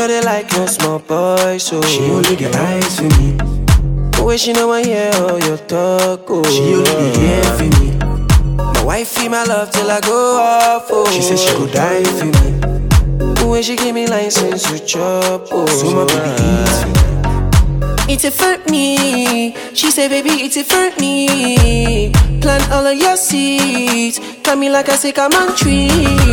know they like no small boy, so She only get eyes for me. Way she know I hear all your talk, oh She only be here for me. My wife feel my love till I go off, oh She said she go die for me. When she give me license to chop, oh So my baby eats me. It's it for me. She say, baby, it's it for me. Plant all of your seeds. Got me like I say, come on tree.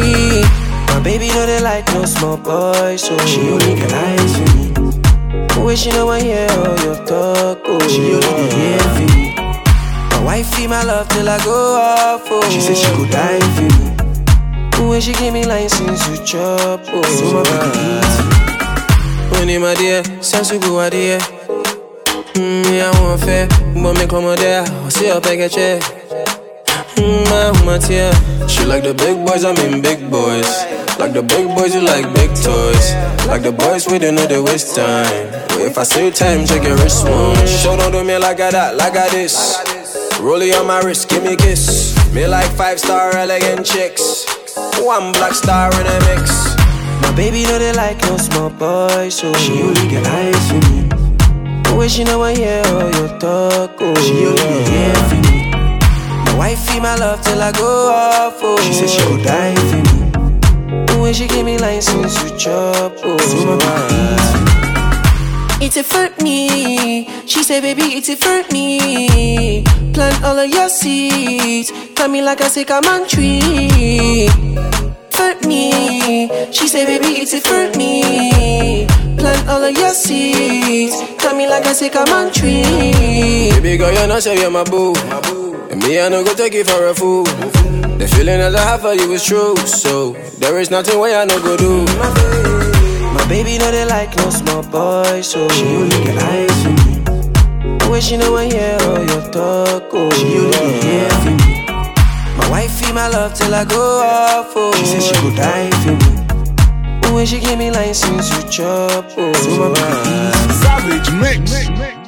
My baby know they like no small boy, so She only get eyes for me. Way she know I hear all your talk, oh She only be here for me. My wife feel my love till I go off, oh She said she go die for me. When she give me license to chop, oh So my baby eats me. When in my dear, sense to go out here. Mm, yeah, I want fair, but me come out there. I'll see up, I get check. Mm, my woman here. She like the big boys, I mean big boys. Like the big boys, you like big toys. Like the boys, we don't know they waste time. But if I say time, check your wrist one. Show don't do me like I that, like I this. Rollie on my wrist, give me a kiss. Me like five star elegant chicks. One black star in a mix. My baby know they like no small boy, so She only get eyes for me. Way she know I hear all your talk, oh She only be here for me. My wife feel my love till I go off, oh She said she go die for me. When she give me license to chop, oh So my baby eats me. It's it for me. She say, baby, it's it for me. Plant all of your seeds. Got me like I say, come on tree. For me. She say, baby, it's it for me. Plant all of your seeds. Got me like I say, come on tree. Baby girl, you know say you're my boo. And me, I no go take you for a fool. The feeling that I have for you is true. So there is nothing way I no go do. My baby know they like no small boy, so She only get eyes for me. Way she know I hear all your talk, oh She only be here for me. My wife feel my love till I go off, oh She said she go die for me. When she give me license to chop, oh So my baby eats me. Savage Mix.